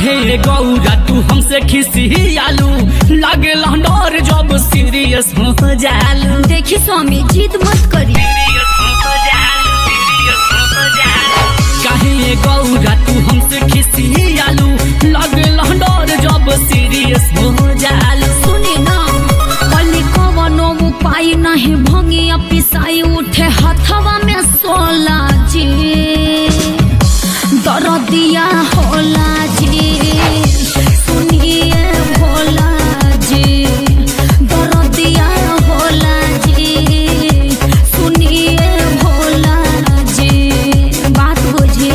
काहे गौरा तू हमसे खिसियालू लागे डर जब सीरियस हो जालू देखी स्वामी जिद मत करी काहे गौरा तू हमसे खिसियालू लागे डर जब सीरियस हो जालू सुनी ना कली कवनो उपाय नहीं भंगिया पिसाई उठे हथवा में सोला जी दरदिया होला जी सुनिए भोला जी दरदिया होला जी सुनिए भोला जी बात बुझी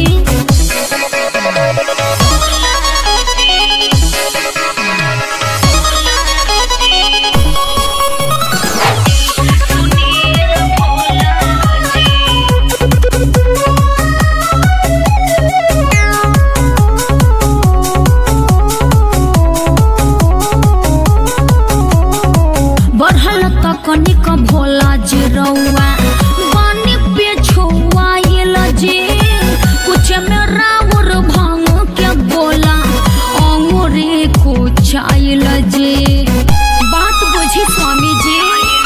बढ़ल तकनीक भोला जी रउआ पानी पे छुआइल जी कुछ में राउर भांग के बोला अंगूरी कुचाइल जी बात बुझी स्वामी जी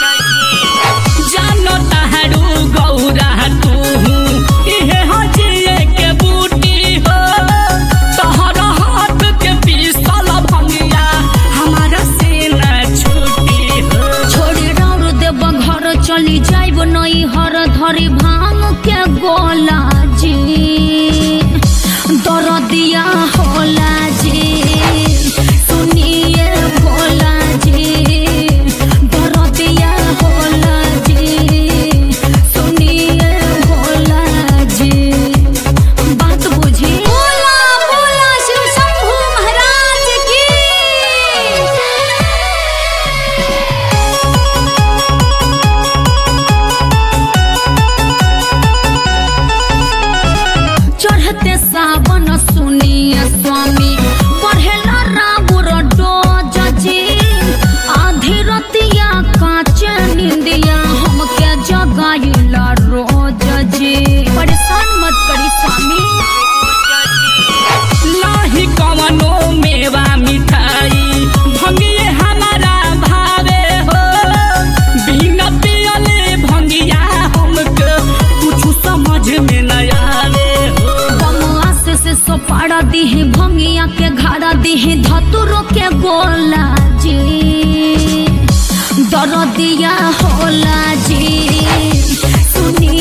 जानो ताहरू गौरा तू इहे हजिए के बूटी हो तहरा हाथ के पीसल भंगिया हमारा से न छूटी हो छोड़ी राउर देव घर चली जाइब नई हर धरी भांग के गोला जी दरदिया होला जी सुनिए भोला जी दरदिया होला जी सुनिए भोला जी बात बुझी बोला बोला शिव शंभू महाराज की चढ़ते सावन सुनिए स्वामी बढ़ेला राबुर डोज जी आधी रतिया काचे निंदिया हमके जगाइला रोज जी परेशान मत करी स्वामी नाही कवनो मेवा मिठाई भंगिए हमारा भावे हो बिना पियले भंगिया हमके कुछ समझ में न आवे हो बमुआ से से सोपाड़ा दीही भंगिया के घाड़ा दीही धतुरो के गोला जी दरदिया होला जी सुनी